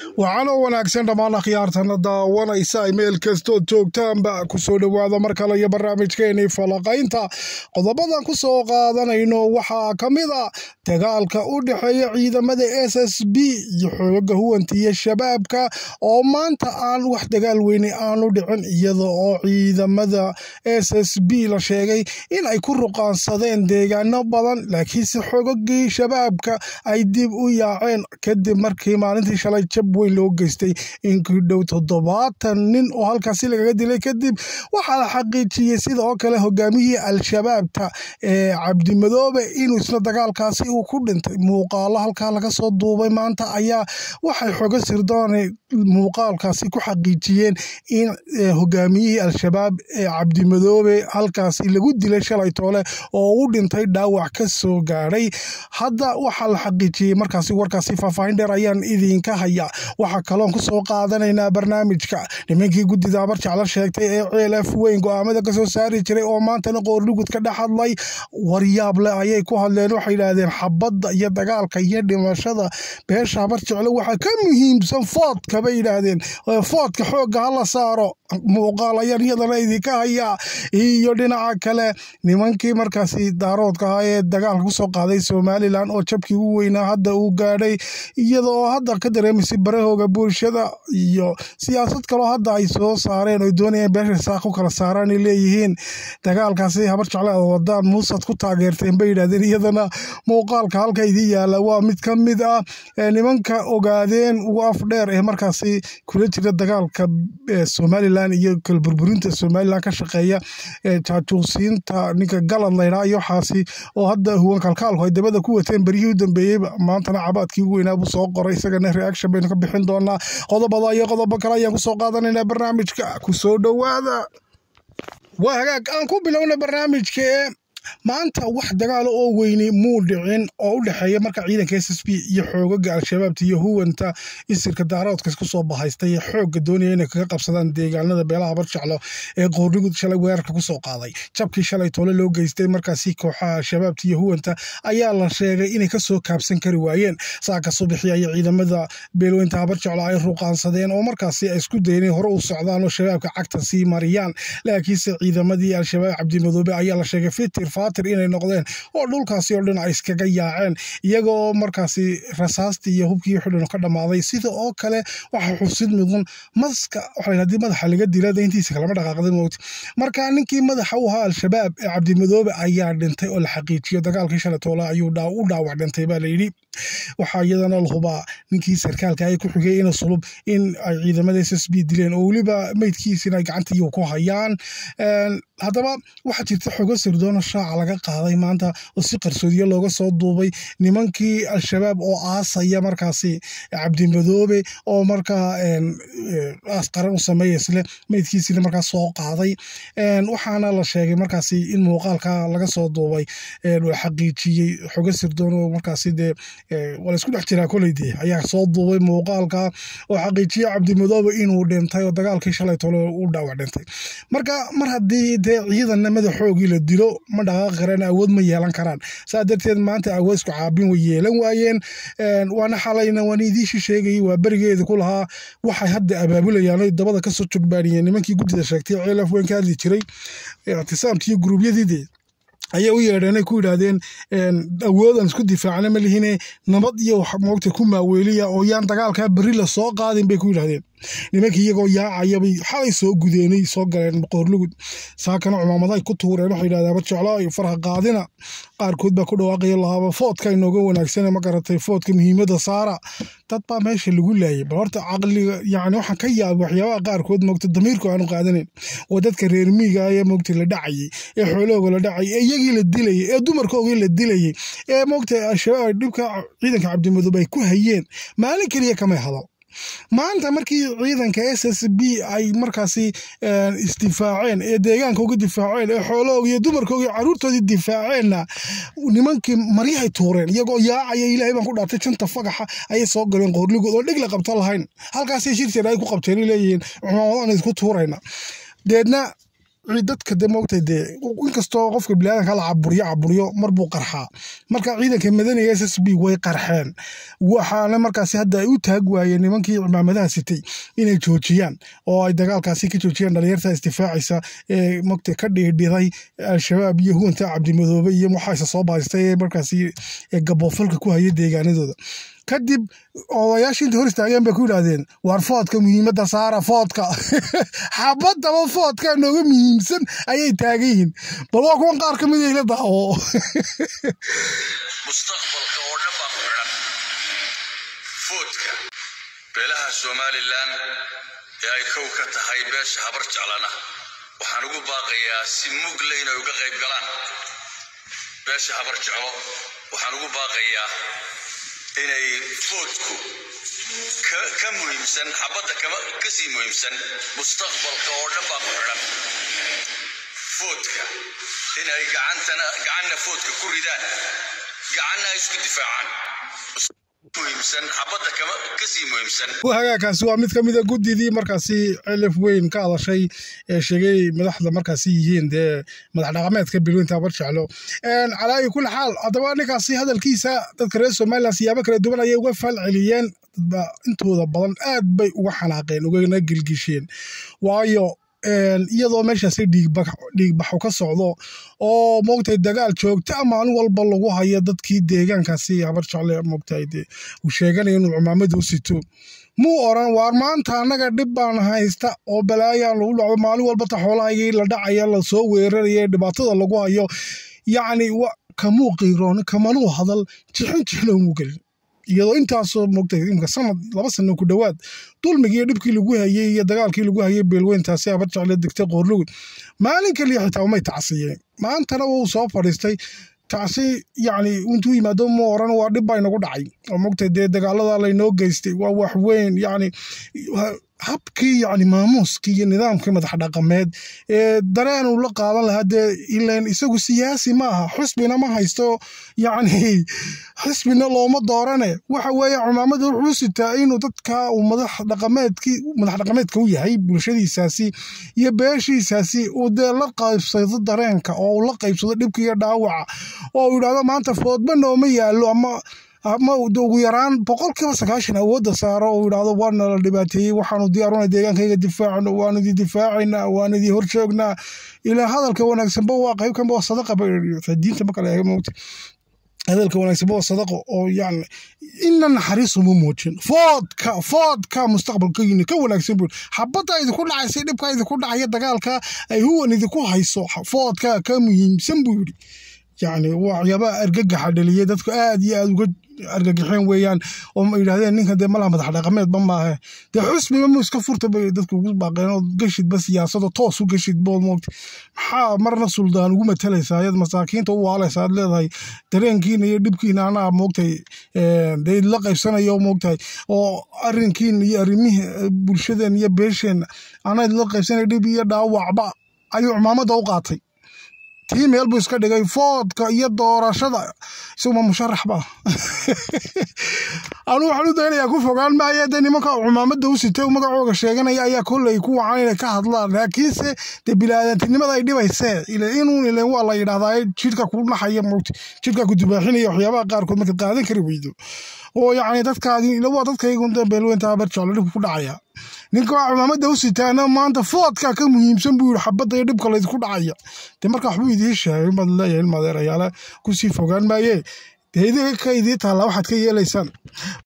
waxaanoo wanaagsan dhammaan akhyaartana daawanaysa meel kastood joogtaanba kusoo dhowaada mar kale iyo barnaamijkeenii falaqaynta qodobadan ku soo qaadanayno waxaa ka mid a dagaalka u dhexeeya ciidamada s s b iyo xooga huwanta iyo shabaabka oo maanta aan wax dagaal weyne aanu dhicin iyada oo ciidamada s s b la sheegay in ay ku ruqaansadeen deegaano badan laakiinse xogagii shabaabka ay dib u yaaceen kadib markii maalintii shalay jab weyn loo geystay in ku dhow toddobaatan nin oo halkaasi lagaga dilay kadib waxaa la xaqiijiyey sida oo kale hogaamiyihii al-shabaabta ee cabdimadoobe inuu isna dagaalkaasi uu ku dhintay muuqaalo halkaa laga soo duubay maanta ayaa waxay xogo sirdoonay muuqaalkaasi ku xaqiijiyeen in hogaamiyihii al-shabaab ee cabdimadoobe halkaasi lagu dilay shalay toole oo u dhintay dhaawac ka soo gaadhay hadda waxaa la xaqiijiyey markaasi warkaasi faahfaahin dheer ayaan idinka haya waxaa kaloon kusoo qaadanaynaa barnaamijka nimankii guddida abar jeclo sheegtay ee ceel f weyn go-aamada kasoo saari jiray oo maantana qoorlugud ka dhex hadlay waryaable ayay ku hadleen waxay yidhaahdeen xabadda iyo dagaalka iyo dhimashada beesha abar jeclo waxaa ka muhiimsan foodka bay yidhaahdeen foodka xoogga hala saaro muuqaal ayaan iyadana idinka hayaa iyo dhinaca kale nimankii markaasi daaroodka ahaa ee dagaalka kusoo qaaday somalilan oo jabkii u weynaa hadda uu gaadhay iyada oo hadda ka dareemaysay barahooga bulshada iyo siyaasad kaloo hadda ay soo saareen oy doonayeen beesha saaq u kala saaraan ay leeyihiin dagaalkaasi habar jecle ad wadaan muusad ku taageerteen bay yidhahdeen iyadana muuqaalka halka idin yaala waa mid ka mid ah nimanka ogaadeen ugu afdheer ee markaasi kula jira dagaalka somalilan iyo kala burburinta somalilan ka shaqeeya jaajuusiinta ninka galad laydhaa iyo waxaasi oo hadda huwan kalkaalku ay dabada ku wateen beryihii u dambeeyeyba maantana cabaadkii ugu weynaa buu soo qoray isagana reaction baynu ka bixin doonaa qodobada iyo qodobo kale ayaan kusoo qaadanaynaa barnaamijka kusoo dhowaada waa hagaag aan ku bilowna barnaamijka maanta wax dagaalo oo weyni muu dhicin oo u dhexeeya marka ciidanka s s b iyo xoogaga al-shabaabta iyo huwanta isirka daaroodkas kusoo bahaystay ee xoogga doonaya inay kaga qabsadaan deegaanada beelaha barjeclo ee qoornigud shalay weerarka kusoo qaaday jabkii shalay toole loo geystay markaasi kooxaha al-shabaabta iyo huwanta ayaa la sheegay inay kasoo kaabsan kari waayeen saaka subaxii aya ciidamada beelweynta barjeclo ay ruqaansadeen oo markaasi ay isku dayeen inay hore u socdaan oo shabaabka cagta sii mariyaan laakiinse ciidamadii al-shabaab cabdimadoobe ayaa la sheegay fitir fatir inay noqdeen oo dhulkaasi oo dhan ay iskaga yaaceen iyagoo markaasi rasaastii iyo hubkii xudhan ka dhammaaday sida oo kale waxa xusid mudan maska waxa hadii madaxa laga dila intiisa kalama dhaqaaqday moogta marka ninkii madaxa u ahaa al-shabaab ee cabdimadoobe ayaa dhintay oo la xaqiijiyo dagaalkii shalay toole ayuu u dhaawac dhintay baa layidhi waxaa iyadana la hubaa ninkii sarkaalka ay ku xigay ina sulub in ay ciidamada s s b dileen oo weliba meydkiisina ay gacantii ku hayaan haddaba waxaa jirta xogo sirdoona shaaca laga qaaday maanta oo si qarsoodiye looga soo duubay nimankii al-shabaab oo aasaya markaasi cabdimadoobe oo markaa aas qaran u sameeya isle meydkiisina markaas soo qaaday waxaana la sheegay markaasi in muuqaalka laga soo duubay xaqiijiyey xogo sirdoon oo markaasi dee waa laisku dhex jiraa koleydee ayaa soo duubay muuqaalka oo xaqiijiyey cabdimadoobe inuu dhintay oo dagaalkii shalay tole u dhaawac dhintay marka mar haddii dee ciidanna madaxoogii la dilo ma dhaqaaqi karaan awood ma yeelan karaan saa darteed maanta awood isku caabin way yeelan waayeen waana xalayna waan idiishi sheegayay waa berigeeda ku lahaa waxay hadda abaabulayaan oy dabada kasoo jogbaaniyeen nimankii guddida sheegtay ceelaf weyn ka hadli jiray ictisaamkii iyo guruubyadiidee ayay u yeedheenay ku yidhaahdeen awoodan isku difaacna ma lihine nabad iyo moogta ku maaweeliya oo yaan dagaalkaa berri la soo qaadin bay ku yidhahdeen nimankii iyagoo yaacayabay xalay soo gudeenay soo galeen qoorlugud saakana cumaamadahay ku tuureen waxay yidhahdeen aba jeclo ay farha qaadina qaarkood baa ku dhawaaqaya lahaaba foodka inooga wanaagsane ma garatay foodka muhiimadda saara dad baa meesha lagu laayay bal horta caqliga yacni waxaan ka yaabay waxyaabaha qaarkood moogta damiirku aanu qaadanayn oo dadka reer miiga ee moogta la dhacayay ee xoolahooga la dhacayay ee iyagii la dilayay ee dumarkoogii la dilayay ee moogta al-shabaab dhibka ciidanka cabdimadoobe ay ku hayeen maalin keliya kamay hadal maanta markii ciidanka s s b ay markaasi isdifaaceen ee deegaanka uga difaaceen ee xoolahooga iyo dumarkooga iyo caruurtoodii difaaceenna nimankii maryahay tuureen iyagoo yaacaya ilaahay baan ku dhaartay janta fagaxa ayay soo galeen qoorligood oo dheg la qabta lahayn halkaasay shirteed ay ku qabteen leeyihiin cumaamadan isku tuurayna deedna dadka de moogtay dee inkastoo qofka biniaadanka la caburiyo caburiyo mar buu qarxaa marka ciidanka madaniga s s b way qarxeen waxaana markaasi hadda ay u taag waayeen nimankii cimaamadaha sitay inay joojiyaan oo ay dagaalkaasi ka joojiyaan dhalinyarta isdifaacaysa ee mogta ka dhiidhiday al-shabaab iyo huwanta cabdimadoobe iyo waxaase soo bahaystay ee markaasi gaboofalka ku haya deegaanadooda kadib odayaashii inta hor istaageen bay ku yidhaahdeen waar foodka muhiimadda saara foodka xabadaba foodka nooga muhiimsan ayay taagan yihiin bal waa kuwan qaar ka mid ila daawo mustaqbalka oo dhan baa ku xidhan foodka beelaha somalilan ee ay kow ka tahay beesha habar jeclana waxaan ugu baaqayaa si mugle inay uga qayb galaan beesha habar jeclo waxaan ugu baaqayaa inay foodku ka muhiimsan xabadda ka sii muhiimsan mustaqbalka oo dhan baa ku xidhan foodka inay gacanna foodka ku ridaan gacanna ay isku difaacaan hagaagkaasi waa mid ka mida guddidii markaasi cilif weyn ka hadashay ee sheegay madaxda markaasi yihiin dee madax dhaqameedka bilweynta habar jeclo calaayi kulli xaal haddaba ninkaasi hadalkiisa dadka reer somalilan siyaabo kala duwan ayay uga faal celiyeen dadba intooda badan aad bay uga xanaaqeen ugana gilgisheen waayo iyadoo meeshaasi dhiigbaxu ka socdo oo moogtahay dagaal joogta maalin walba lagu hayo dadkii deegaankaasi habar jecle moogtahay de uu sheeganaya inuu cumaamada u sito muu oran waar maanta annaga dhib baan haysta oo balaayaan lagu dhacdo maalin walba ta xoolahaygii la dhacaya lasoo weeraraya dhibaatada lagu hayo yacni kamuu qiiroon kamanuu hadal jixin jixinoomuu gelin iyadoo intaasoo moogtay imka sanad laba sano ku dhowaad dulmigii dhibkii lagu hayey iyo dagaalkii lagu hayey beelweyntaasi habar jecle degtay qoorlugud maalin kaliya xitaa umay tacsiyeen maantana wuu soo fadhiistay tacsi yacni intuu yimaado ma oran waa dhib baa inagu dhacay oo moogtay dee dagaalada laynoo geystay waa wax weyn yacni habkii yacni maamuuskii iyo nidaamkii madax dhaqameed ee dareen uu la qaadan lahaa dee ileen isagu siyaasi ma aha xusbina ma haysto yacni xisbina looma doorane waxa weeye cumaamada wuxuu sitaa inuu dadka uu madax dhaqameedkii madax dhaqameedka u yahay bulshadiisaasi iyo beeshiisaasi uu dee la qaybsado dareenka oo uu la qaybsado dhibka iyo dhaawaca oo uu yidhahdo maanta foodba nooma yaallo ama ama ugu yaraan boqolkiiba sagaashan awoodda saaro oo yidhahdo waana la dhibaateeyey waxaanu diyaaruna deegaankayga difaacno waanu idi difaacaynaa waanu idi horjoognaa ilaa hadalka wanaagsanba waa qayb kanba waa sadaqa diinta ma kale eega moogta hadalka wanaagsanba waa sadaqo oo yani ina naxariisuma muujin foodka foodka mustaqbalkayini ka wanaagsan buu xabadda idinku dhacaysa dhibka idinku dhacaya dagaalka ay huwan idinku hayso foodka ka muhiimsan buu yidhi yacni waxyaabaha argagaxa dhaliyay dadku aad iyo aad uga argagaxeen weeyaan oo ma yidhahdeen ninkan dee malaha madax dhaqameedba maahe dee xusbiba mu iska furta bay dadku ugu baaqeen oo geshidba siyaasado toos u geshid bood moogta maxaa marna suldaan ugu matalaysaa ayad masaakiinta u waalaysa aad leedahay dareenkiina iyo dhibkiina anaa moogtay dee la qaybsanayo moogtahay oo arrinkiina iyo arrimihii bulshadeen iyo beesheen anaa la qaybsanaya dhib iyo dhaawacba ayuu cumaamadda u qaatay tii meel buu iska dhigay foodka iyo doorashada isaguma musharax ba anuu waxaan u daynayaa ku fogaan maaya dee nimanka cumaamadda u sitay magacooga sheeganaya ayaa kolley ku wacan inay ka hadlaan laakiinse dee bilaadantinimada ay dhibaysee inuu ilen waa la yidhahdaa jidhka ku naxaya mowti jidhka ku dubaaxinaya waxyaabaha qaarkood markaad qaadan kari weydo oo yacni dadkaadi waa dadkaygun beelweynta barjeclo dhibka ku dhacaya ninka waa cumaamadda u sitaana maanta foodka ka muhiimsan buu yidhi xabadda iyo dhibka laydinku dhacaya dee marka waxbuu idiin sheegay baad leeyahay ilmadeerayaala kusii fogaan maayee dee idinka ka idii taallaa waxaad ka yeelaysaan